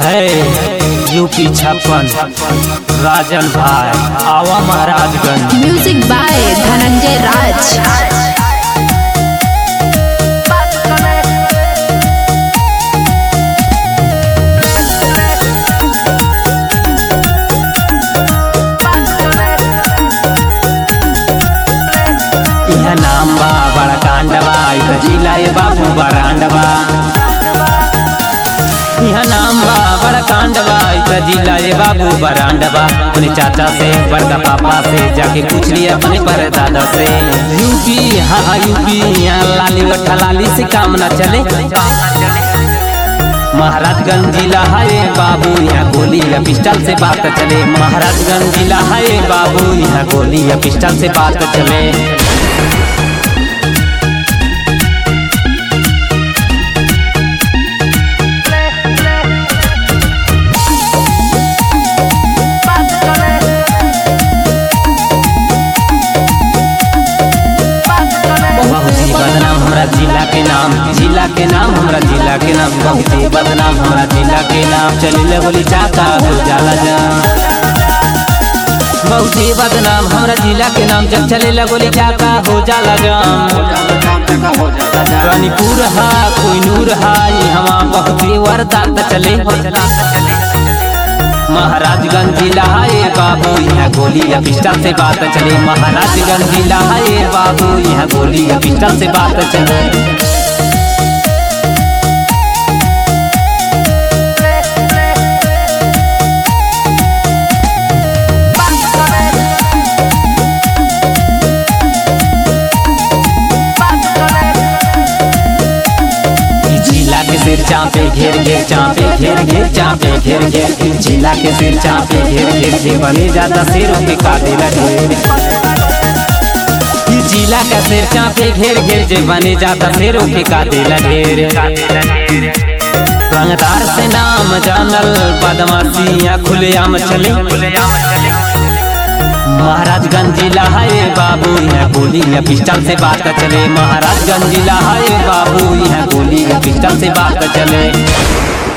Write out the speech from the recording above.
है यूपी छप्पन राजन भाई आवा महाराजगंज म्यूजिक बाय धनंजय राज यह नाम बा बड़ा कांडवा इधर जिला ये बाबू बरांडवा यह नाम बा बड़ा कांडवा इधर जिला ये बाबू बरांडवा अपने चाचा से बड़का पापा से जाके पूछ लिया अपने परदादा से यूपी हाँ हाँ यूपी यहाँ लाली गट्ठा लाली से काम न चले महाराजगंज जिला है बाबू यहाँ गोली या पिस्टल से बात चले महाराजगंज जिला है बाबू यहाँ गोली या पिस्टल से बात चले बहुत ही बदनाम हमरा जिला के नाम जिला के नाम हमरा जिला के नाम बहुत ही बदनाम हमरा जिला के नाम चलिले बोली चाका हो जाला जा बहुत ही बदनाम हमरा जिला के नाम जब चले गोली चाका हो जाला जाम रानीपुर हा कोई नूर हा यहाँ बहुत ही वरदात चले महाराजगंज जिला है बाबू यहाँ गोली या पिस्टल से बात चले महाराजगंज जिला है बाबू यहाँ गोली या पिस्टल से बात चले ई जिला के सिर चापे घेर घेर चापे घेर घेर चापे घेर घेर ई जिला के सिर चापे घेर घेर जे बने जाता सिरों के काटे लगे ई जिला का सिर चापे घेर घेर जे बने जाता सिरों के काटे लगे रंगदार से नाम जानल बदमाशियाँ खुलेआम चले महाराजगंज जिला है बाबू यहाँ गोली या पिस्टल से बात चले महाराजगंज जिला है बाबू यहाँ गोली या पिस्टल से बात चले